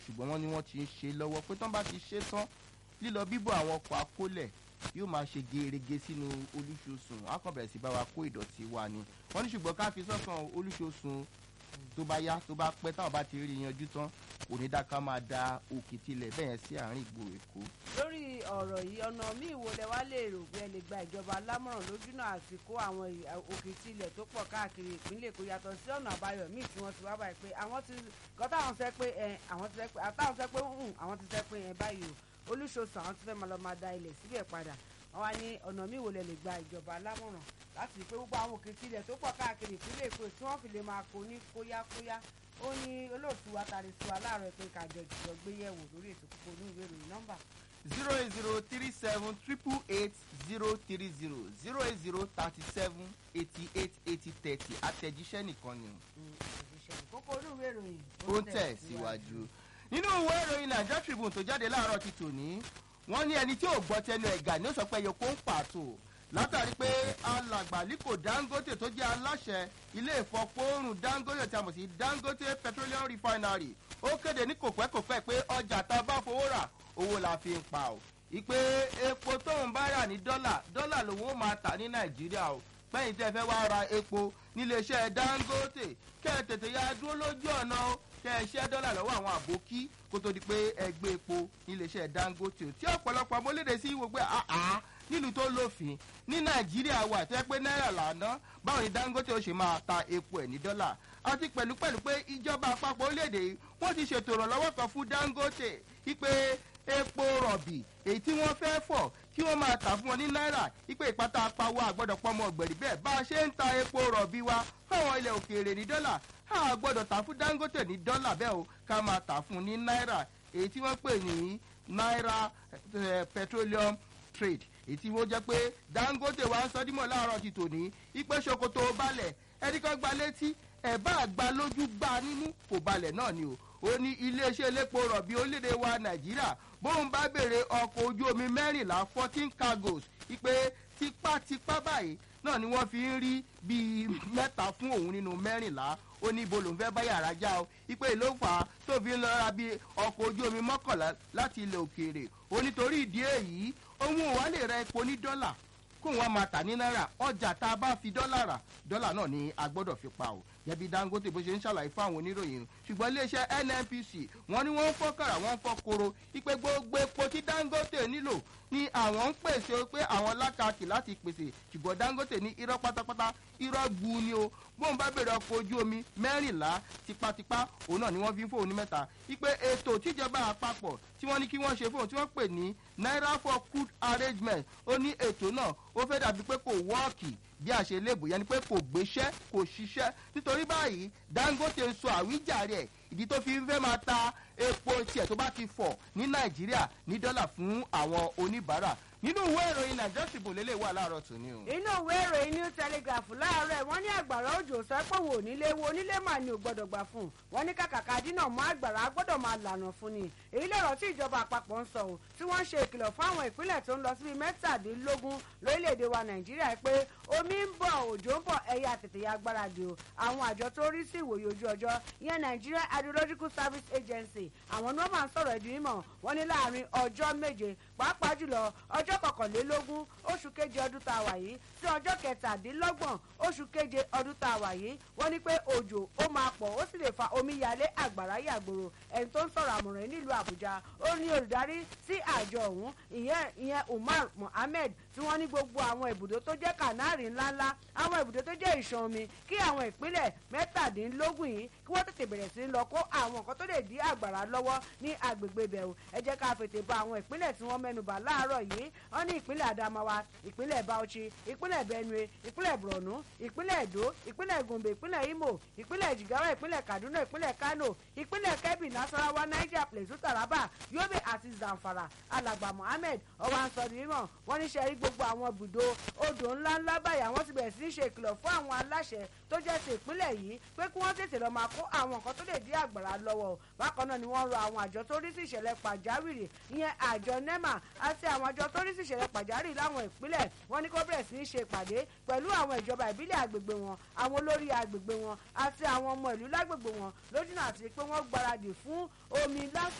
ṣùgbọ́n wọ́n ní wọ́n ti ń ṣe lọ́wọ́ pé tán bá ti ṣe tán lílọ bíbọ̀ àwọn ọkọ̀ akólẹ̀ yóò máa ṣe gerege sínú olúṣosùn á kàn bẹ̀rẹ̀ sí bá wa kó ìdọ̀tí wa ni wọ́n ní ṣùgbọ́n ká fi sọ́kàn olúṣosùn tó bá yá tó bá pẹ́ táwọn bá ti rí yanjú tán kò ní dá ká máa da òkè tilẹ̀ bẹ́ẹ̀ sí àárín ìgboro èkó. lórí ọ̀rọ̀ yìí ọ̀nà míì wo lẹ wá lè rò pé ẹ lè gba ìjọba lámọ̀ràn lójúnà àti kó àwọn òkè tilẹ̀ tó pọ̀ káàkiri ìpínlẹ̀ èkó yàtọ̀ sí ọ̀nà àbáyọ míì tí wọ́n ti wá báyìí pé àwọn ti kọ́ táwọn sẹ́ pé ẹ àwọn ti sẹ́ pé àtàwọn sẹ́ pé hùn àwọn ti sẹ́ pé ẹ báyìí o olúṣoṣù àwọn ti fẹ́ máa lọ máa da ilẹ̀ síbẹ̀ padà wọ́n wá ní ọ̀nà míì wo lẹ lè gba ìjọba lámọ̀ràn láti rí pé gbogbo àwọn òkè tilẹ̀ tó pọ̀ káàkiri ìpínlẹ̀ èkó tí wọ́n fi lè máa kó ní kóyákóyá ó ní olóòtú wa tàrí sí wa láàárọ̀ pé kájọ jùlọ gbé yẹ̀wò lórí ètò púpọ̀ ní ìwé ìròyìn nọ́mbà. zero eight zero three seven triple eight zero three zero zero eight zero thirty seven eighty eight eighty thirty àtẹ̀jíṣẹ́ nìkan ni kókó ní ìwé ìròyìn ó ń tẹ̀ síwájú. nínú ìwé ìròyìn Nigeria Tribune tó jáde láàárọ̀ ti tòní wọ́n ní ẹni tí ò gbọ́ tẹnu ẹ̀gà ni ó sọ pé ẹyọ kó ń pàtó látàrí pé alàgbà Aliko Dangote tó jẹ́ aláṣẹ ilé ìfọpọ́rùn Dangote tí a mọ̀ sí Dangote Petroleum Refinery ó kéde ní kòpẹ́kòpẹ́ pé ọjà tá a bá fowó rà owó la fi ń pa o ìpè epo tóun bá rà ní dọ́là dọ́là lòun ó máa tà ní Nàìjíríà o pẹ́yìn tẹ́ fẹ́ wá ra epo níléeṣẹ́ Dangote kẹ́ ẹ tètè ya dúró lójú ọ̀nà o kẹ́ ẹ ṣẹ́ dọ́là lọ́wọ́ àwọn àbókí kó tó di pé ẹ gbé epo níléeṣẹ́ Dangote tí ọ̀pọ̀lọpọ̀ amólédè sí wò pé àá nílùú tó lófin ní Nàìjíríà wà tẹ́ pé náírà lànà báwo ni Dangote ó ṣe máa ta epo ẹ̀ ní dọ́là àti pẹ̀lúpẹ̀lú pé ìjọba àpapọ̀ orílẹ̀-èdè yìí wọ́n ti ṣètò ìrànlọ́wọ́ kan fún Dangote wípé epo rọ̀bì èyí tí wọ́n fẹ́ fọ̀ kí wọ́n máa tà fún wọn ní náírà wípé ìpátá apáwọ́ àgbọ̀dọ̀ pọ́nmọ́ ọ̀gbẹ̀rì bẹ́ẹ̀ bá a ṣe ń ta epo rọ̀bì wa fáwọn ilẹ̀ òkèèrè ní dọ́là a gbọ́dọ̀ tà fún Dangote ní dọ́là bẹ́ẹ̀ o ká máa tà fún ní náírà èyí tí wọ́n pè ní náírà petroleum trade èyí tí wọ́n jẹ́ pé Dangote wa ń sọ dímọ̀ láàárọ̀ ti tòní ipe ṣòkòtò balẹ̀ ẹni kan gba létí ẹ̀ bá àgbà lójú gbá nínú kò balẹ̀ náà ni o ó ní iléeṣẹ́ elépo rọ̀bì orílẹ̀-èdè wa Nàìjíríà bóun bá béèrè ọkọ̀ ojú omi mẹ́rìnlá fourteen cargos ipe tipátipá báyìí náà ni wọ́n fi ń rí bíi mẹ́ta fún òun nínú mẹ́rìnlá ó ní ibo lòun fẹ́ bá yàrá já o ipe ló fà á tó fi ń lọ ra bíi ọkọ̀ ojú omi mọ́kànlá láti ilẹ̀ òkèèrè ó nítorí ìdí èyí òun ò wá lè ra epo ní dọ́là kóun wá máa tà ní náírà ọjà tá a bá fi dọ́là rà dọ́là náà ni a gbọ́dọ̀ fi pa o gẹ́bí Dangote bó ṣe ń ṣàlàyé fún àwọn oníròyìn ṣùgbọ́n iléeṣẹ́ NNPC wọ́n ní wọ́n ń fọ́ kàrà wọ́n ń fọ́ koro ipe gbogbo epo tí Dangote nílò ni àwọn ń pèsè pé àwọn lákàkì láti pèsè ṣùgbọ́n Dangote ní irọ́ pátápátá irọ́ gbu ni o bóun bá bèrè ọkọ̀ ojú omi mẹ́rìnlá tipátipá òun náà ni wọ́n fi ń fóun ní mẹ́ta ipe ètò tíjọba àpapọ̀ tí wọ́n ní kí wọ́n ṣe fóun tí wọ́n pè ní naira for crude arrangement ó ní ètò náà ó fẹ́ dàbí pé kò wọ́ọ̀kì bí a ṣe léèbù yẹn ni pé kò gbéṣẹ́ kò ṣiṣẹ́ nítorí báyìí Dangote ń sọ àwíjàre ẹ̀ ìdí tó fi ń fẹ́ máa ta epo tiẹ̀ tó bá ti fọ̀ ní Nàìjíríà ní dọ́là fún àwọn oníbàárà nínú ìwé ìròyìn Nigeria Tribune lélẹ̀ wà láàárọ̀ tòní o. inú ìwé ìròyìn New Telegraph láàárọ̀ wọ́n ní àgbàrá òjò sẹ́pọ̀wò onílé wo onílé mà ní ò gbọ́dọ̀ gbà fún un wọ́n ní kàkàkà dínà mọ́ àgbàrá gbọ́dọ̀ máa lànà fún ni èyí lọ̀rọ̀ tí ìjọba àpapọ̀ ń sọ o tí wọ́n ń ṣe ìkìlọ̀ fún àwọn ìpínlẹ̀ tó ń lọ síbi mẹ́tàdínlógún lórílẹ̀‐èdè wa Nàìjíríà pé omi ń bọ̀ òjò ń bọ̀ ẹ̀yà tètè ya gbáradì o àwọn àjọ tó rí sí ìwòye ojú ọjọ́ ìyẹn Nigeria Hydrological Service Agency àwọn ni wọ́n máa ń sọ̀rọ̀ ìdí mímọ̀ wọ́n ní láàrin ọjọ́ méje pàápàá jùlọ ọjọ́ kọkànlélógún oṣù keje ọdún tá a wà yìí sí ọjọ́ kẹtàdínlọ́gbọ̀n oṣù keje ọdún tá a wà yìí wọ́n ní pé òjò ó máa pọ̀ ó sì lè fa omíyalé àgbàrá yàgbòrò ẹni tó ń sọ̀rọ̀ àmọ̀ràn nílùú Àbújá ó ní olùdarí sí àjọ ọ̀hún ìyẹn ìyẹn Umar Mohammed tí wọ́n ní gbogbo àwọn ibùdó tó jẹ́ kànáàrì ńláńlá àwọn ibùdó tó jẹ́ ìṣàn omi kí àwọn ìpínlẹ̀ mẹ́tàdínlógún yìí kí wọ́n tètè bẹ̀rẹ̀ sí lọ kó àwọn nǹkan tó lè dí àgbàrá lọ́wọ́ ní agbègbè bẹ̀rù ẹ jẹ́ ká fètè ba àwọn ìpínlẹ̀ tí wọ́n mẹ́nubà láàárọ̀ yìí wọ́n ní ìpínlẹ̀ Adamawa ìpínlẹ̀ Bauchi ìpínlẹ̀ Benue ìpínlẹ̀ Borno ìpínlẹ̀ Edo ìpínlẹ̀ Gombe ìpínlẹ̀ Imo ìpínlẹ̀ Jigawa ìpínlẹ̀ Kaduna ìpínlẹ̀ Kano ìpínlẹ̀ Kebbi Nasarawa Niger Plateau Taraba Yobe àti Zamfara alàgbà Mohammed ọwọ́ ansọ̀rọ̀ mímọ̀ wọ́n ní sẹ́rí gbogbo àwọn ibùdó odò ńláńlá báyìí àwọn ti bẹ̀rẹ̀ sí í ṣe ìkìlọ̀ fún àwọn aláṣẹ tó jẹ́ ti ìpínlẹ̀ yìí pé kí wọ́n tètè lọ́ọ́ máa kó àwọn nǹkan tó lè dí àgbàrá lọ́wọ́ bákan náà ni wọ́n rọ àwọn àjọ tó rí sí ìṣẹ̀lẹ̀ pàjáwìrì ìyẹn àjọ NEMA àti àwọn àjọ tó rí sí ìṣẹ̀lẹ̀ pàjáwìrì láwọn ìpínlẹ̀ wọ́n ní kó bẹ̀rẹ̀ sí í ṣe ìpàdé pẹ̀lú àwọn ìjọba ìbílẹ̀ àgbègbè wọn àwọn olórí àgbègbè wọn àti àwọn ọmọ ìlú lágbègbè wọn lójúnà àti pé wọ́n gbáradì fún omi lásìkò